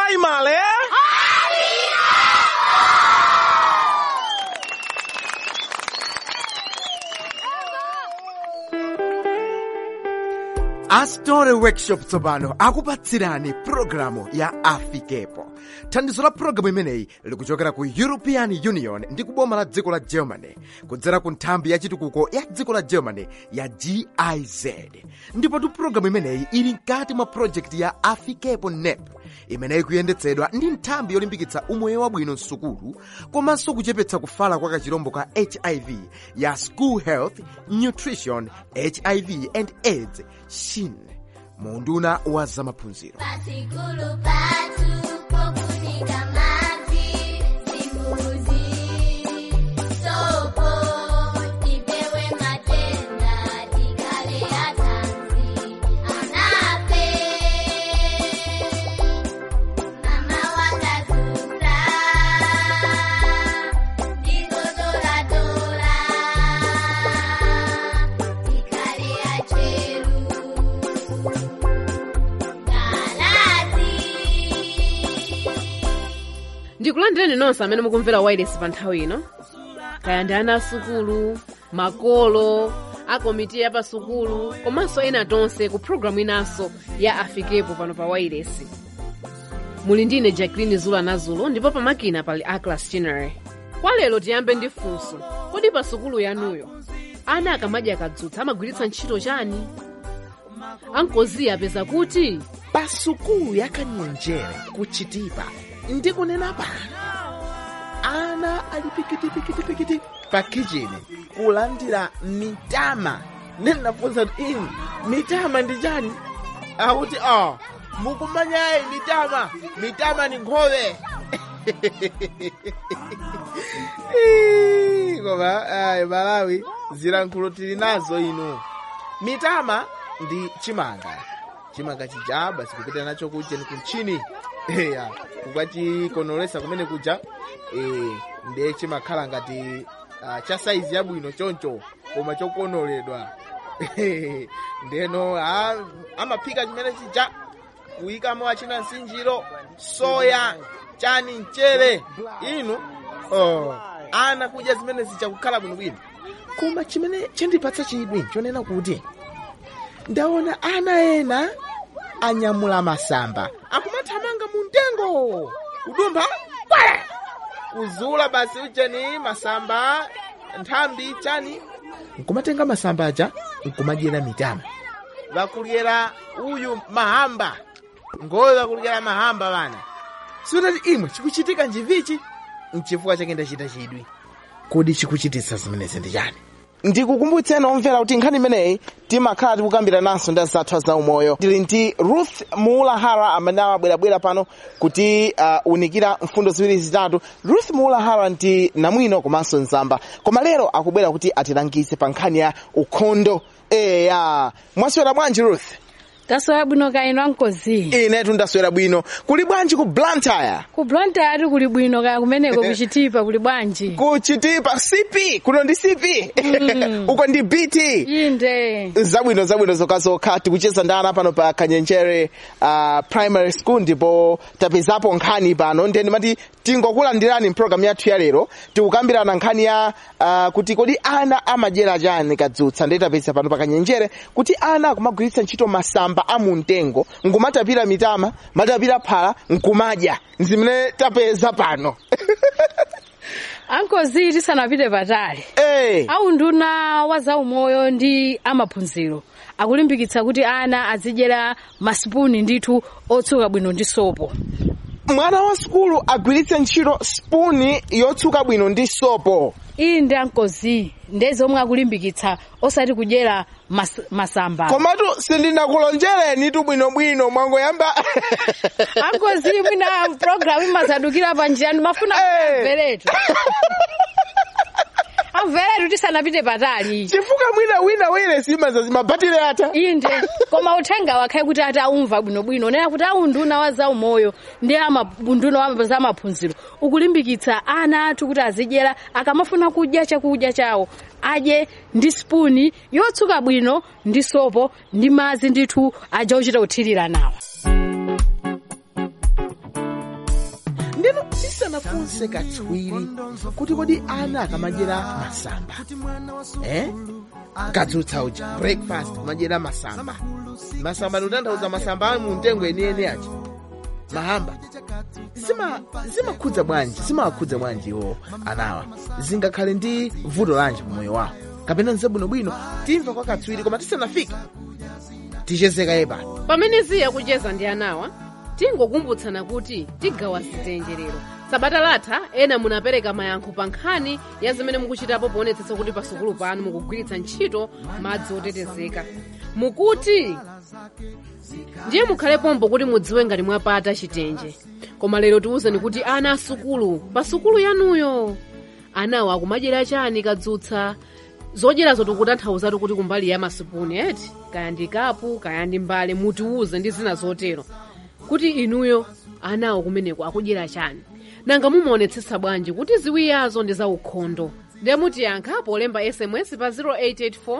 primary astore workshop tsopano akupatsirani pulogalamu ya afikepo thandizo la pulogalamu imeneyi likuchokera ku european union ndi kuboma la dziko la germany kudzera ku nthambi ya chitukuko ya dziko la germany ya giz ndipotu pulogalamu imeneyi ili mkati mwa projekti ya afikepo nep imeneyi kuyendetsedwa ndi nthambi yolimbikitsa umoyo wabwino msukulu komanso kuchepetsa kufala kwa kachirombo ka hiv ya school health nutrition hiv and aids shin munduna wa zamaphunziro Pasikulu patu pokunika mavi simbuzi sopo tipewe matenda tikale atanzi anape mama wakazusa ndikotoratora tikale acheru ndikulandireni nonse amene mukumvera wireless pa nthawi ino kaya ndi ana asukulu makolo akomiti ya pasukulu komanso ena tonse ku programu inanso ya afikepo pano pa wireless muli ndine jacqueline zula nazulu ndipo pamakina pali aclas chinery kwa lero tiyambe ndi funso kodi pa sukulu yanuyo ana akamadya akadzutsa amagwiritsa ntchito chani ankoziya apeza kuti pa sukulu yakanyenjere kuchitipa ndikunena pano ana ali pikitipikitipikiti pa kichini kulandira mitama ndinafunsa kuti inu mitama ndi chani akuti oh mukumanyayi mitama mitama ni nkhowe Ii, koma ayi malawi zilankhulo tili nazo inu mitama ndi chimanga chimanga chija basi kupita nacho kuja ni kumchini eya kukachikonolesa kumene kuja eh, ndiye chimakhala ngati uh, cha saizi yabwino choncho koma chokonoledwa ndeno ah, amaphika chimene chija kuyikamo achina msinjiro soya chani mchere inu oh, ana kudya zimene zichakukhala bwinobwino koma chimene chandipatsa chidwi chonena kuti ndaona ana ena anyamula masamba akumathamanga mu mtengo kudumpha kwale kuzula basi ucheni masamba nthambi chani nkumatenga masamba aja nkumadyera mitama vakulyera uyu mahamba ngoyo vakulyera mahamba vana sitati imwe chikuchitika njivichi nchifukwa chake ndachita chidwi kodi chikuchititsa zimenezi ndi chani ndikukumbutseni omvera kuti nkhani imeneyi timakhala tikukambira nanso ndi azathu za umoyo tili ndi ruth muulahara amene amabwerabwera pano kuti uh, unikira mfundo ziwiri zitatu ruth muulahara ndi namwino komanso nzamba koma lero akubwera kuti atilangize pa nkhani ya ukhondo eya mwaswera bwanji ruth taswera bwino kaino ankozi inetu ndaswera bwino kuli bwanji ku blantyre ku blantyre ati kuli bwino kaya kumeneko kuchitipa kuli bwanji kuchitipa cp kuno ndi cp uko ndi bt inde zabwino zabwino zokazokha tikucheza ndi ana pano pa kanyenjere uh, primary school ndipo tapezapo nkhani pano ndiye ndimati tingokulandirani mpulogalamu yathu ya lero tikukambirana nkhani ya uh, kuti kodi ana amadyera chani kadzutsa ndiye tapeza pano pa kanyenjere kuti ana akumagwiritsa ntchito masamba a mumtengo nkumatapira mitama matapira phala nkumadya zimene tapeza pano ankozi tisanapite patali hey. awu nduna wa zaumoyo ndi amaphunziro akulimbikitsa kuti ana azidyera masipuni ndithu otsuka bwino ndi sopo mwana wa sukulu agwiritse ntchito spuni yotsuka bwino ndi sopo iyi ndi ankozi ndiye zomwe akulimbikitsa osati kudyera mas, masamba komatu sindinakulonjereni tu bwinobwino mwangoyamba ankozi mwina programu imazadukira pa njira mafuna Eh. amveretu amveretu tisanapite patali chifukwa mwina wina wire simaza zimabatire ata inde koma uthenga wakhale kuti ati aumva bwinobwino nena kuti awu nduna wa zaumoyo ndi ama- nduna wa zamaphunziro ukulimbikitsa ana athu kuti azidyera akamafuna kudya chakudya chawo adye ndi spuni yotsuka bwino ndi sopo ndi madzi ndithu aja ochita kuthirira nawo mufunse katswiri kuti kodi ana akamadyera masamba eh? kadzutsa uja breakfast kumadyera masamba masamba ndikutanthauza masamba ali mu mtengo enieni aja mahamba zima zimakhudza bwanji zimawakhudza bwanji iwo anawa zingakhale ndi vuto lanji pamoyo wawo kapena nzabwinobwino timva kwa katswiri koma tisanafike tichezeka yepa pamene ziya kucheza ndi anawa tingokumbutsana kuti tigawa zitenjerero sabata latha ena munapereka mayankho pa nkhani ya zimene mukuchitapo poonetsetsa kuti pasukulu panu mukugwiritsa ntchito madzi otetezeka mukuti ndiye mukhale pompo kuti mudziwe ngati mwapata chitenje koma lero tiwuzeni kuti ana asukulu pa sukulu yanuyo anawo akumadyera chani kadzutsa zodyerazo tikutanthauzatu kuti kumbali ya masipuni eti kaya ndi kapu kaya ndi mbale mutiwuze ndi zina zotero kuti inuyo anawo kumeneko akudyera chani nanga mumaonetsetsa bwanji kuti ziwiyazo ndi zaukhondo ndiye mutiyankha polemba sms pa 0884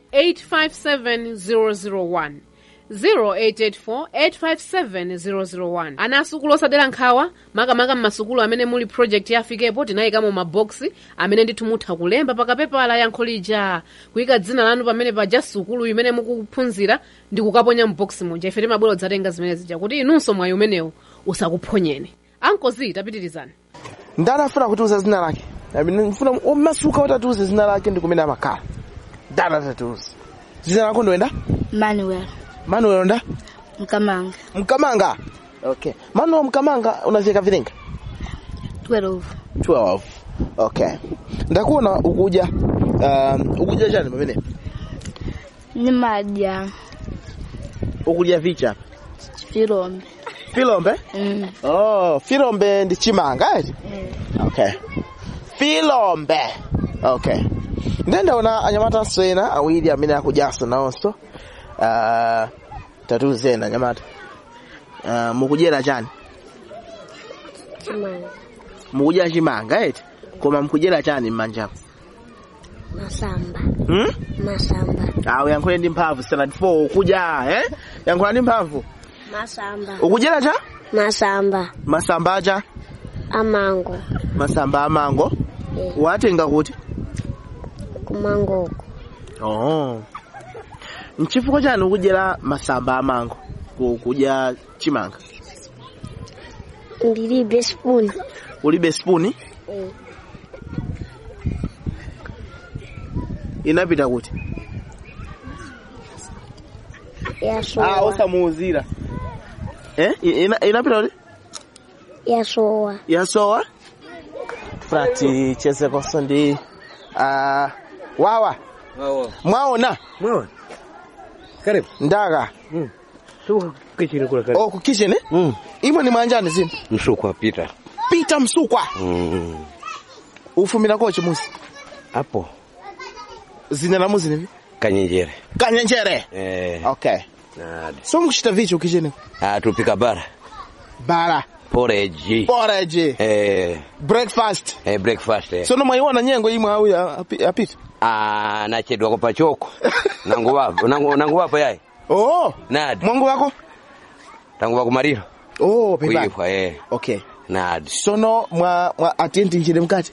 857 001 0884857001 ana asukulu osadera nkhawa makamaka mmasukulu amene muli project yafikepo tinayikamo maboksi amene ndithu mutha kulemba pakapepala yankho lija kuyika dzina lanu pamene paja sukulu imene mukuphunzira ndi kukaponya mboksi muja ife timabwera dzatenga zimene zija kuti inunso mwayi umenewu usakuphonyeni ankozi tapitirizani ndani afuna kutiuza zina lake mfuna omasuka kuti atiuze zina lake ndi kumene amakhala ndani atatiuze zina lako ndoenda manuel manuel nda mkamanga mkamanga okay manuel mkamanga unafika vilinga 12 12 okay ndakuona ukuja um, ukuja chani pamene ni madya ukudya vicha filombe filombe mm. oh filombe ndi chimanga eti okay filombe okay ndendaona anyamata ena awiri amene akudyaso nawonso uh, tatuzeni anyamata uh, mukudyera chani chimanga mukudya chimanga eti koma mukudyera chani m'manjapo masamba hmm? masamba awo yankhule ndi mphamvu standard 4 ukudya eh yankhula ndi mphamvu masamba ukudyera cha masamba masamba acha amango masamba amango Eh. watenga kuti kumangoko oh nchifukwa chani ukudyera masamba amango ku- kudya chimanga ndilibe spoon ulibe spoon Eh. inapita kuti ah yasowa osamuuzira eh I- ina, inapita kuti yasowa yasowa frati chezekonso ndi uh, wawa Wawa. mwaona Mwaona. Karibu. ndaka Tuko kichini kule karibu. oh ku kitchen eh? Mm. imwe ni mwanjani zino Msukwa pita. pita msukwa Mm. ufumira kochi musi Hapo zina la muzi nivi kanyenjere. kanyenjere Eh. okay Nadi. so mukuchita vicho kitchen Ah tupika bara. bara Porridge. porridge Eh, breakfast eh breakfast. Eh. sono mwaiona nyengo imwe au ya- api- apita Ah nachedwa kwa pachoko. nangu wapo, nangu nangu wapo yai. oh Nadi. mwangu wako Tangu wako mariro. oh pepa Kuifa eh. okay Nadi. sono mwa mwa atenti njire mkati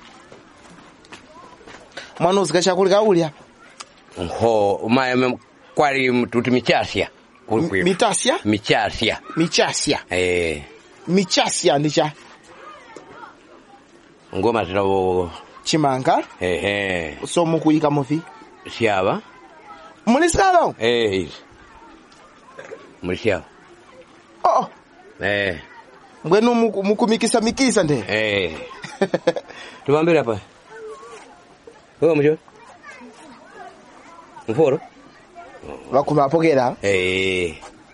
mwana uzika chakuli kaulya Ho, umaye kwari mtuti michasia. Kulikuwa. mitasya Michasia. michasya Eh. michasya ndicha Ngoma zinawo chimanga eh eh. so mukuyika muvi Siaba. mulisalo Eh. hizi. Mlisiaba. oh Eh. mbwenu muku- mukumikisa mikisa nde Eh. Tubambire hapa. Wewe mjo? Mforo? vakumapokera Eh.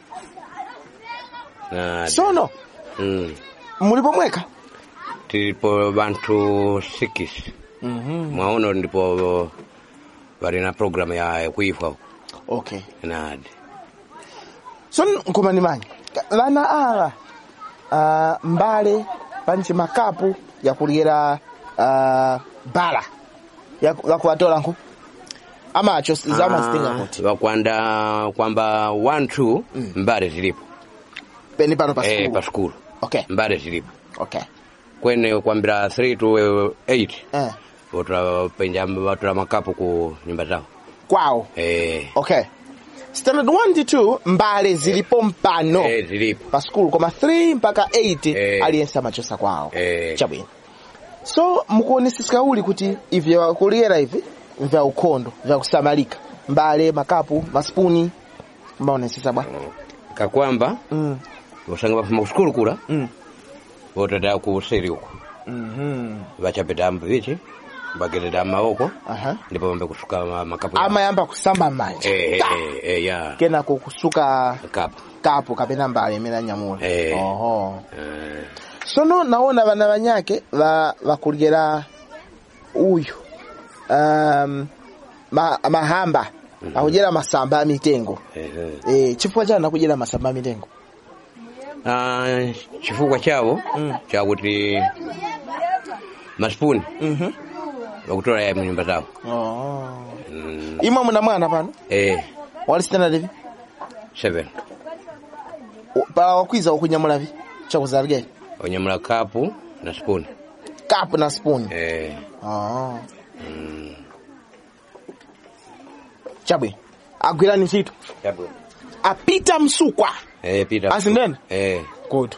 Na sono mm. mulipo mweka Tilipo bantu sikis. Mwaono ndipo bali na program ya kuifa huko. okay Nadi. sono nkomani manyi lana ala uh, mbale panchi makapu yakulyera uh, bala Yaku- yakuwatola nku amacho zamazitinga kuti Wakwanda kwamba one two mbare zilipo. peni pano pa Eh skulu pa skulu. okay Mbare zilipo. okay kwene kwambira 3 to 8 eh. utapenja watula makapu ku nyumba zao kwawo eh, okay standard 1 ndi 2 mbale zilipo mpano eh, zilipo pa skulu koma 3 mpaka 8 Eh. aliyense amachosa kwawo Eh. chabwino so mukuonesesa uli kuti ivi kuliyera ivi vya ukhondo vya kusamalika mbale makapu maspuni mbaonesesa bwa kakwamba mm. usanga bafuma kuskulu kula mm. votata ku seri uko mm vachapita mbichi mbagededa maoko aha ndipo vambe kusuka ma- makapu yao. amayamba kusamba m'manja eh, Ta! eh, eh, ya kenako kusuka kapu kapu kapena mbale imene anyamula Eh. oho eh, sono naona vana vanyake va vakulyera uyu um, ma, mahamba akudyera masamba a mitengo eh, eh. e, chifukwa chani akudyera masamba a mitengo Ah, chifukwa chavo Mm. chakuti masipuni Mhm. vakutola ya munyumba zao oh. mm, imwe muna mwana pano eh, wali standard ivi seven U- pa wakwiza ukunyamula vi chakuzalikera onyamula kapu na spuni kapu na spoon eh, oh. mm, chabwino agwirani ntchito chabwino. apita msukwa eh, pita Asindene? eh, good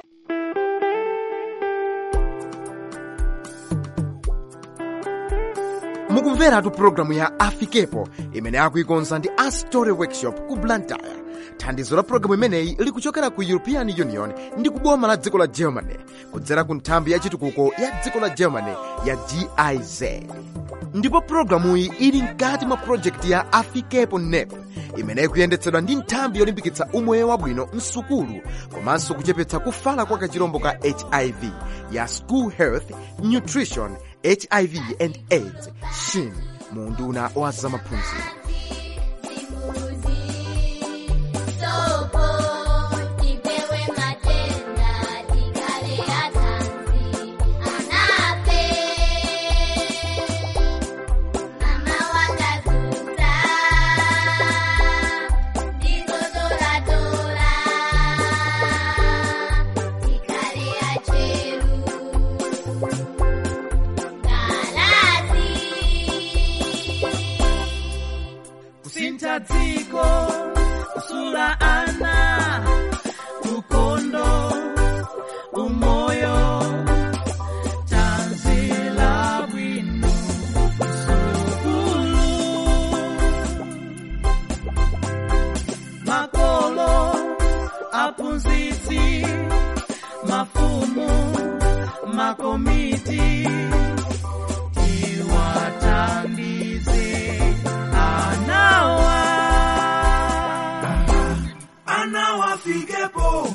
mukumveratu pulogalamu ya afikepo imene akuikonza ndi astory workshop ku blantyre thandizo la pulogalamu imeneyi likuchokera ku european union ndi kuboma la dziko la germany kudzera ku nthambi ya chitukuko ya dziko la germany ya giz ndipo pulogalamuyi ili mkati mwa projekti ya afikepo nep imene ikuyendetsedwa ndi nthambi yolimbikitsa umoyo wabwino msukulu komanso kuchepetsa kufala kwa kachirombo ka hiv ya school health nutrition hiv and aids shin mu unduna wa zamaphunziro Sopo, tipewe matenda, tikale atanzi, anape. Mama wakazura, ndingodoradora, tikale acheru. Galazi. kusintha dziko kusula ana ukondo umoyo tanzila bwino sukulu makolo aphunzitsi mafumu makomiti tiwathandize anawa anawafikepo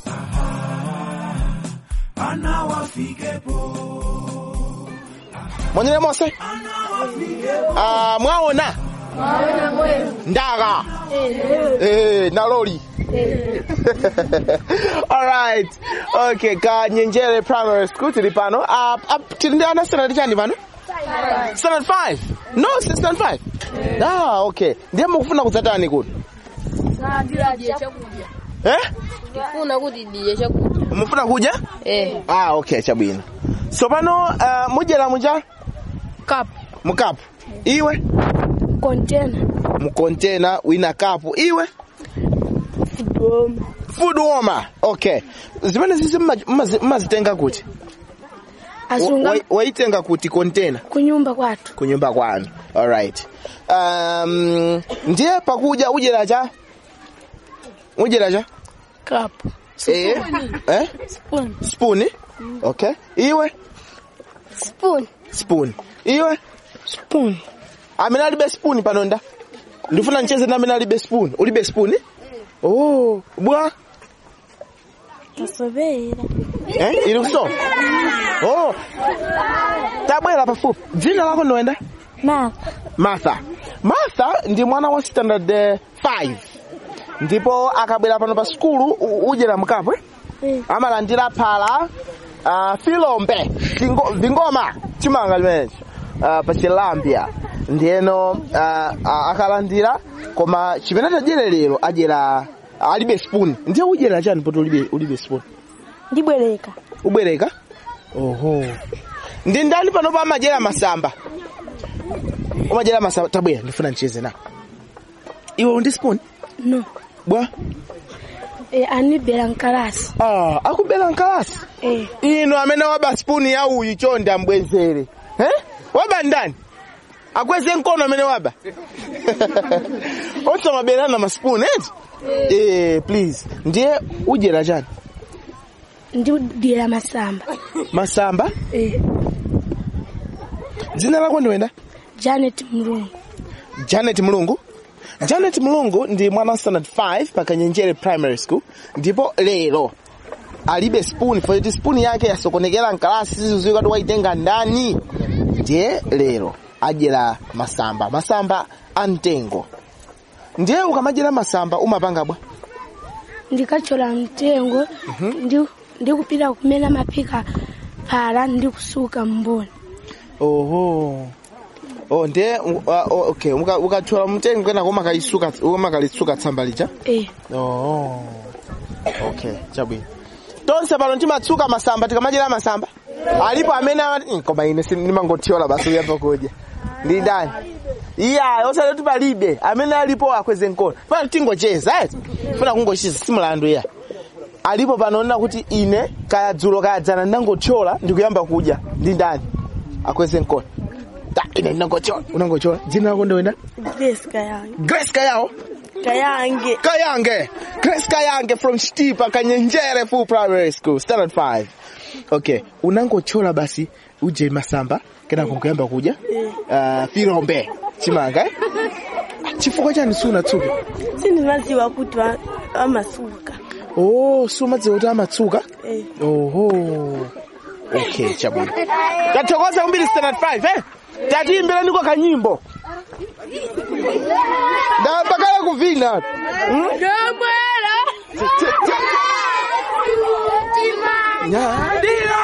anawafikepo mwanyere mose Ah, mwaona ndaga Eh, na lori alright okay ka nyenjere primary school tili pano Ah, ah, tili ndi ana standard chani pano standard 5 no si standard 5 ah okay ndiye mukufuna kudzatani kuti eh Ndifuna kuti ndiye chakudya. mufuna kudya Eh, ah okay chabwino so pano uh, mudyera muja kapu mukapu iwe kontena mukontena wina kapu iwe doma food warmer okay zimene zizi mma- mmazi- mmazitenga kuti asunga Wa- waitenga kuti kontena kunyumba kwathu kunyumba kwanu alright um, ndiye pakudya udyera cha udyera cha kapu eh eh spoon spoon okay iwe spoon spoon iwe spoon amene alibe spoon panonda ndifuna nicheze na amene alibe spoon ulibe spoon oh bwa tasobera eh ili kuso oh tabwera pafupi dzina lako ndoenda mapa martha martha ndi mwana wa standard 5 ndipo akabwera pano pa skulu u- udyera mkapu eh? amalandira phala uh, filombe vingo, vingoma chimanga chimenechi uh, pa chilambya ndiyeno uh, uh, akalandira koma chimene tadyere lero adyera alibe spoon ndiye udyera chani poti ulibe, ulibe spoon ndibwereka ubwereka oho ndi ndani panopo amajera masamba umajera masamba tabwera ndifuna ndicheze nawo iwe undi spoon no bwa e, anibera nkalasi ah, akubera nkalasi e, ino amene waba spoon ya uyu chonde ambwezere eh? waba ndani akweze mkono amene waba otamaberana maspoon eti eh, please ndiye ujera chani ndidira masamba masamba e, dzina lako ndiwenda janet mlungu janet mulungu janet mulungu ndi mwana wa standard 5 pa kanyenjere primary school ndipo lero alibe spoon foti spoon yake yasokonekera mkalasi siziziwika kuti waitenga ndani ndiye lero adyera masamba masamba amtengo ndiye ukamajera masamba umapanga bwa ndikachola mtengo ndi ndikupita kumena mapika phala ndikusuka mboni oho oh ndiye uh, uh, okay uka- ukachola mtengo kenako umakalisuka umakalisuka tsamba lija e, Oh. Okay, chabwino. Tonse pano timatsuka masamba tikamajera masamba. Alipo amene amati "Mm, koma ine sindimangothyola basi uyamba kudya. Ndi ndani? Iya, osati palibe. Amene alipo akweze mkono. Funa tingocheza, eh? Funa kungocheza simulandu ya. Alipo panoona kuti ine kaya dzulo kaya dzana ndangothyola ndikuyamba kudya. Ndi ndani? Akweze mkono. Ta, ine ndinangothyola. Unangothyola. Dzina lako ndiwenda? grace kayange Grace Kayawo. kayange Kayange. Grace Kayange from Stipa Kanyenjere Full Primary School, Standard 5. Okay, unangochola basi uje masamba kena kukuyamba kuja uh, firombe chimanga eh? chifukwa chani sunatsuka sindimaziwa kuti wa- amasuka oh sumadziwa kuti amatsuka e, oho okay chabwino tathokoza kumbiri standard 5 eh tatiimbira ndiko kanyimbo ndapakala kuvina hmm? Nyadira.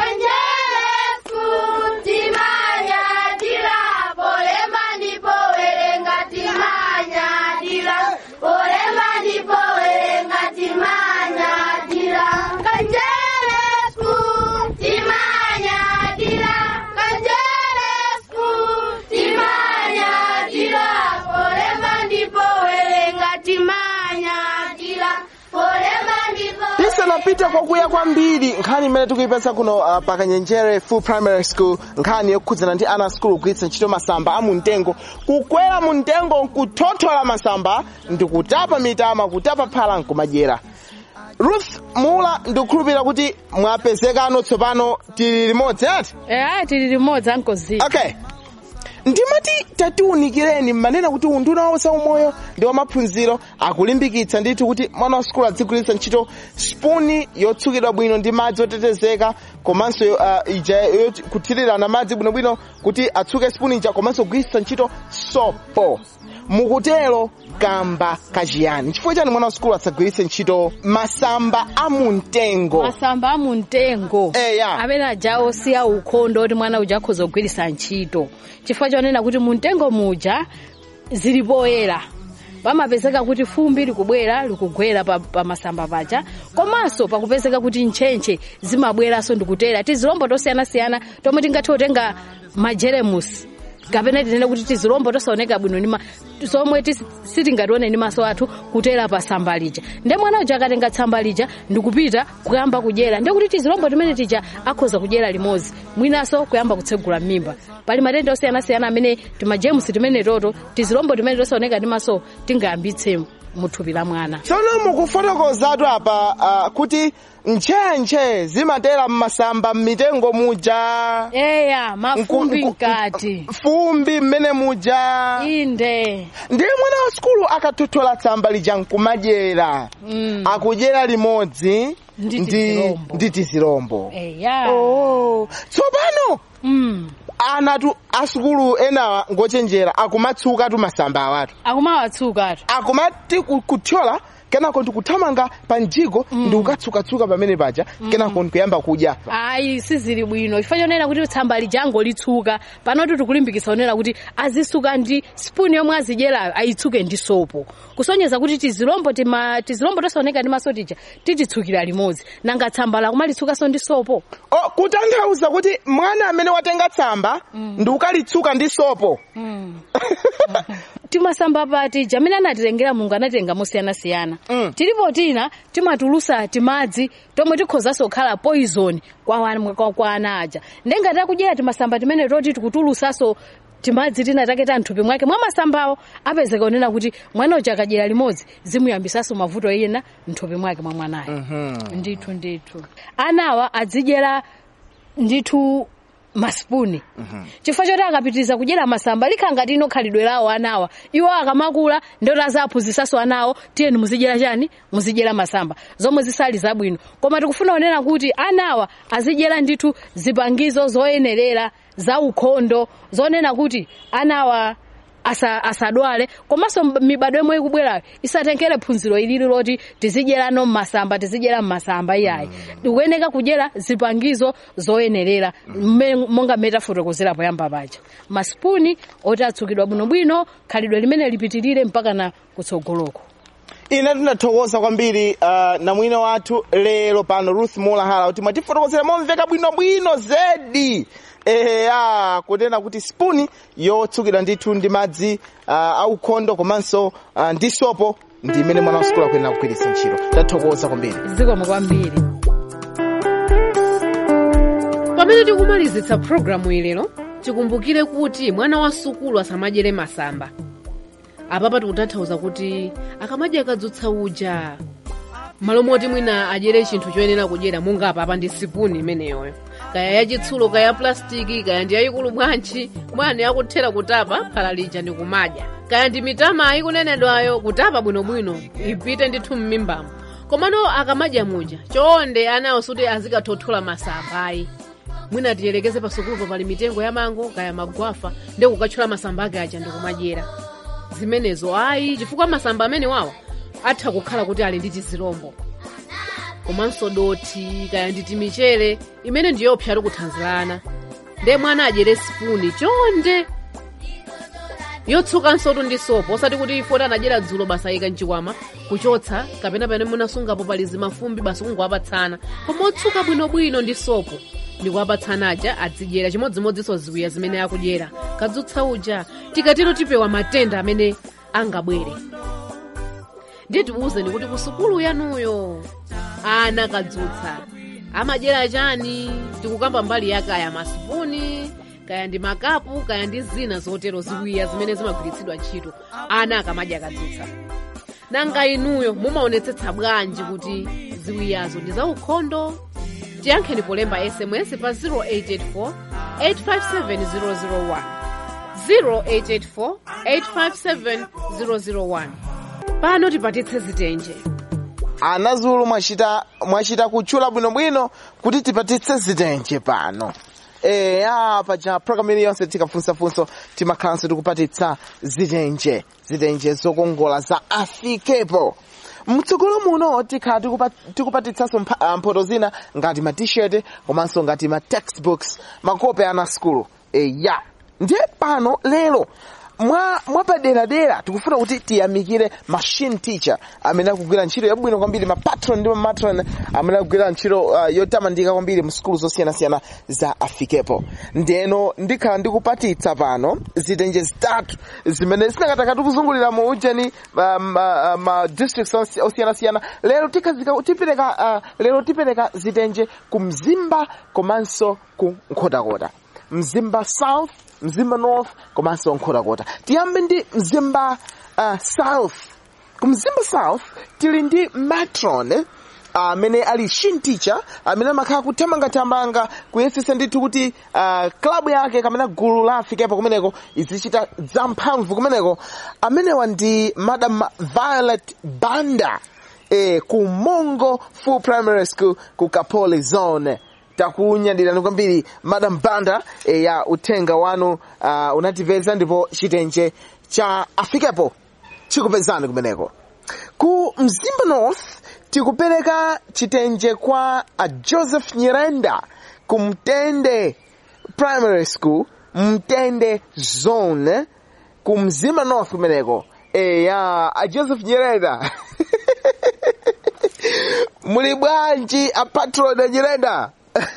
tisanapite kwakuya kwambiri nkhani imene tikuyipeza kuno uh, pakanyenjere full primary school nkhani yokhudzana ndi ana skulu kugwiritsa ntchito masamba amumtengo kukwera mumtengo nkuthothola masamba ndikutapa mitama kutapa phala nkumadyera ruth mula ndikukhulupirira kuti mwapezekano tsopano tili limodzi ati eya tili limodzi ankoziwa okay ndimati tatiunikireni mmanena kuti unduna wawo zaumoyo ndi wamaphunziro akulimbikitsa ndithu kuti mwana wa sukulu adzigwiritsa ntchito spuni yotsukidwa bwino ndi madzi otetezeka komanso uh, ija yoti- kuthirirana madzi bwinobwino kuti atsuke spuni ija komanso kugwiritsa ntchito sopo mukutero kamba kachiyani chifukwa chani mwana wa sukulu asagwiritse ntchito masamba amumtengo masamba amumtengo Eya. amene aja osiya ukhondo kuti mwana uja akhoza kugwiritsa ntchito chifukwa chonena kuti mumtengo muja zili poyera pamapezeka kuti fumbi likubwera likugwera pa, pa masamba paja komanso pakupezeka kuti ntchentche zimabweranso ndikutera tizilombo tosiyanasiyana tomwe tingathe kutenga majeremusi kapena tinene kuti tizilombo tosaoneka bwino nima somwe tisi- sitingatione ndi maso athu kutera pa samba lija nde mwana uja akatenga tsamba lija ndikupita kuyamba kudyera ndiye kuti tizilombo timene tija akhoza kudyera limodzi mwinanso kuyamba kutsegula m'mimba pali matenda osiyanasiyana amene timajemusi timene toto tizilombo timene tosaoneka ndi maso tingayambitse muthupi la mwana tsono mukufotokozatu apa uh, kuti ntchentche zimatera mmasamba mmitengo muja eya mafumbi Nku- nku- mkati fumbi mmene muja inde ndiye mwana wa sukulu akathothola tsamba lija nkumadyera Mm. akudyera limodzi Ndi ndi- tizilombo. ndi tizilombo eya oh. tsopano mm. anatu asukulu enawa ngochenjera akumatsuka tu masamba awatu akumawatsuka atu akumati ku- kuthyola kenako ndikuthamanga pa mjiko ndikukatsukatsuka pamene paja kenako ndikuyamba kudya ayi sizili bwino chifukwa chonena kuti tsamba lijango litsuka panoti tikulimbikitsa onena kuti azisuka ndi spuni yomwe azidyerayo ayitsuke ndi sopo kusonyeza kuti tizilombo tima tizilombo tosaoneka ndi maso tija tititsukira limodzi nanga tsamba lakumalitsukanso ndi sopo o kutanthauza kuti mwana amene watenga tsamba ndikukalitsuka ndi sopo timasamba pati jamene anatilengera mulungu anatenga mosiyanasiyana Mm. tilipo tina timatulusa timadzi tomwe tikhozanso kukhala poison kwa, wana- kwa, kwa ana aja ndengati akudyera timasamba timene toti tikutulusaso timadzi tina take ta mthupi mwake mwa masambawo apezeka onena kuti mwana uja akadyera limodzi zimuyambisaso mavuto ena mthupi mwake mwa mwanayo ndithu ndithu anawa azidyera ndithu masipuni chifukwa choti akapitiriza kudyera masamba likhala ngati ino khalidwe lawo anawa iwo akamakula ndoti azaphunzisaso anawo tiyeni muzidyera chani muzidyera masamba zomwe zisali zabwino koma tikufuna onena kuti anawa azidyera ndithu zipangizo zoyenerera za ukhondo zonena kuti anawa asa, asadwale komanso mb- mibado yomwe ikubwerayo isatengere phunziro ilili loti tizidyerano mmasamba tizidyera mmasamba iyayi tikuyeneka kudyera zipangizo zoyenerera mme- monga mmene tafotokozera poyamba paja masipuni oti atsukidwa bwinobwino khalidwe limene lipitirire mpaka na kutsogoloko ine tinathokoza kwambiri uh, na mwino wathu lero pano ruth mulahala kuti mwatifotokozera momveka bwinobwino zedi eya kunena kuti spuni yotsukidwa ndithu ndi madzi uh, aukhondo komanso uh, ndi sopo ndi imene mwana wa sikulu akuyenera kugwiritsa ntchito tathokoza kwambiri zikomo kwambiri pamene tikumalizitsa programu ilero tikumbukire kuti mwana wa sukulu asamadyere masamba apapa tikutanthauza kuti akamadya akadzutsa uja malo moti mwina adyere chinthu choyenera kudyera monga apapa ndi sipuni imeneyoyo kaya yachitsulo kaya ya plastiki kaya ndi yayikulu bwanji mwana yakuthera kutapa phala lija ndi kumadya kaya ndi mitama ikunenedwayo kutapa bwinobwino ipite ndithu m'mimbamo komano akamadya muja chonde anawo suti azikathothola masamba ayi mwina tiyelekeze pasukulupo pali mitengo ya mango kaya magwafa ndi kukatchula masamba ake aja ndikumadyera zimenezo ayi chifukwa masamba amene wawa atha kukhala kuti ali ndi tizilombo komanso doti kaya ndi timichere imene ndiyopsa tikuthanzirana nde mwana adyere sipuni chonde yotsukanso tu ndi sopo osati kuti ifoti anadyera dzulo basa ayika mchikwama kuchotsa kapena pamene munasungapo pali zimafumbi basi kungowapatsana koma otsuka bwinobwino ndi sopo ndikuwapatsana aja azidyera chimodzimodzinso ziwiya zimene akudyera kadzutsa uja tikatero tipewa matenda amene angabwere ndiye tikuwuzeni kuti ku sukulu yanuyo ana kadzutsa amadyera chani tikukamba mbali ya kaya masipuni kaya ndi makapu kaya ndi zina zotero ziwiya zimene zimagwiritsidwa ntchito ana akamadya kadzutsa nanga inuyo mumaonetsetsa bwanji kuti ziwiyazo ndi zaukhondo tiyankheni polemba sms pa 0884 857 001 0884 857 001 pano tipatitse zitenje anazulu mwachita mwachita kutchula bwinobwino kuti tipatitse zitenje pano eya paja programu ili yonse tikafunsafunso timakhalanso tikupatitsa zitenje zitenje zokongola za afikepo mtsogolo muno tikhala tikupa- tikupatitsanso mpha- ah, mphoto zina ngati ma t-shirt komanso ngati ma textbooks makope ana skulu eya ndiye pano lero mwa mwapaderadera tikufuna kuti tiyamikire machine teacher amene akugwira ntchito yabwino kwambiri ma patron ndi ma matron amene akugwira ntchito uh, yotamandika kwambiri mu skulu zosiyanasiyana za afikepo ndeno ndikhala ndikupatitsa pano zitenje zitatu zimene zinakataka tikuzungulira mu ujeni ma, ma, ma districts osi- osiyanasiyana lero tikazika tipereka uh, lero tipereka zitenje ku mzimba komanso ku nkhotakota mzimba south mzimba north komanso nkhotakota tiyambe ndi mzimba uh, south ku mzimba south tili ndi matron amene ali shin teacher amene amakhala kuthamangathamanga kuyesesa ndithu kuti uh, klabu yake kamene gulu la afikepo kumeneko izichita zamphamvu kumeneko amenewa ndi madam violet banda eh, ku mongo full primary school ku kapoli zone takunyadirani kwambiri madam banda eh, ya uthenga wanu uh, unativeza ndipo chitenje cha afikepo chikupezani kumeneko ku mzimba north tikupereka chitenje kwa a joseph nyirenda ku mtende primary school mtende zone ku mzimba north kumeneko eya a joseph nyirenda muli bwanji a patron nyirenda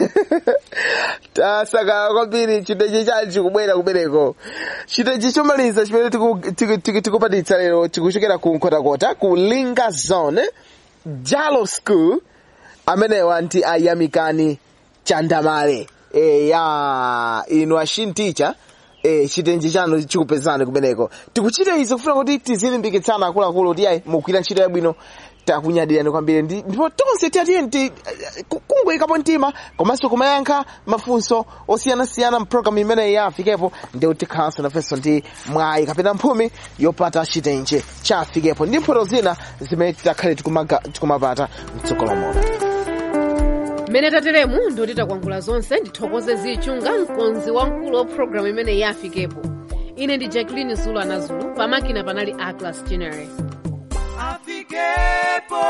tasaka kwambiri chitenje chali chikubwera kumeneko chitenje chomaliza chimene tiku- tiku- tiku- tikupatitsa lero chikuchokera ku nkhotakota ku linga zone jalo school amenewa ndi ayamikani chandamale e, ya inu ashinticha e, chitenje chanu chikupezani kumeneko tikuchita izi kufuna kuti tizilimbikitsana akuluakulu kuti ayi mugwira ntchito yabwino takunyadirani kwambiri Ndi- ndipo tonse tiyatiyeni ti ku- kungoyikapo mtima komanso kumayankha mafunso osiyanasiyana mpulogalamu imeneyi ya afikepo ndi tikhalanso nafenso ndi mwayi kapena mphumi yopata chitenje cha afikepo ndi mphoto zina zimene titakhale tikumaga- tikumapata mtsogolo mono mmene tateremu ndoti takwangula zonse ndithokoze zichunga mkonzi wamkulu wa programu imene yafikepo ine ndi jacqueline zulu anazulu pamakina panali aclas general Afikepo.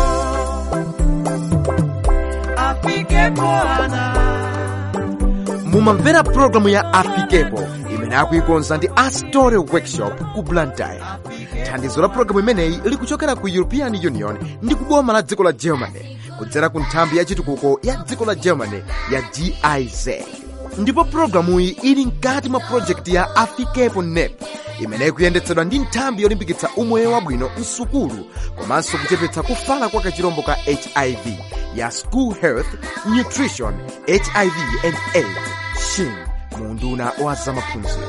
Afikepo ana. mumamvera pulogalamu ya afikepo imene akuikonza ndi astore workshop ku blantyre thandizo la pulogalamu imeneyi likuchokera ku european union ndi kuboma la dziko la germany kudzera ku nthambi ya chitukuko ya dziko la germany ya giz ndipo pulogalamuyi ili mkati mwa projekti ya afikepo nep imene ikuyendetsedwa ndi nthambi yolimbikitsa umoyo wabwino msukulu komanso kuchepetsa kufala kwa kachirombo ka hiv ya school health nutrition hiv and aids shin munduna wa zamaphunziro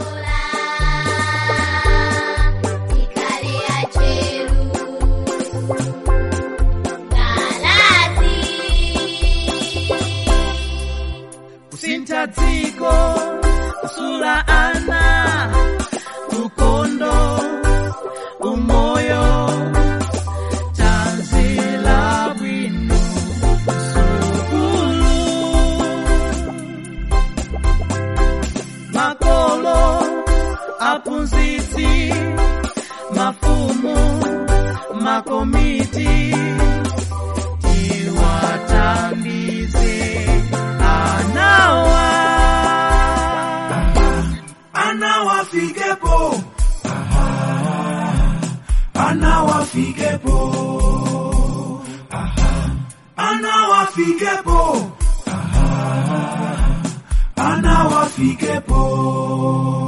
Tikale acheru. Galazi. kusintha dziko kusula ana ukondo umoyo tanzila bwino sukulu makolo aphunzitsi mafumu makomiti tiwathandize anawa anawafikepo anawafikepo anawafikepo anawafikepo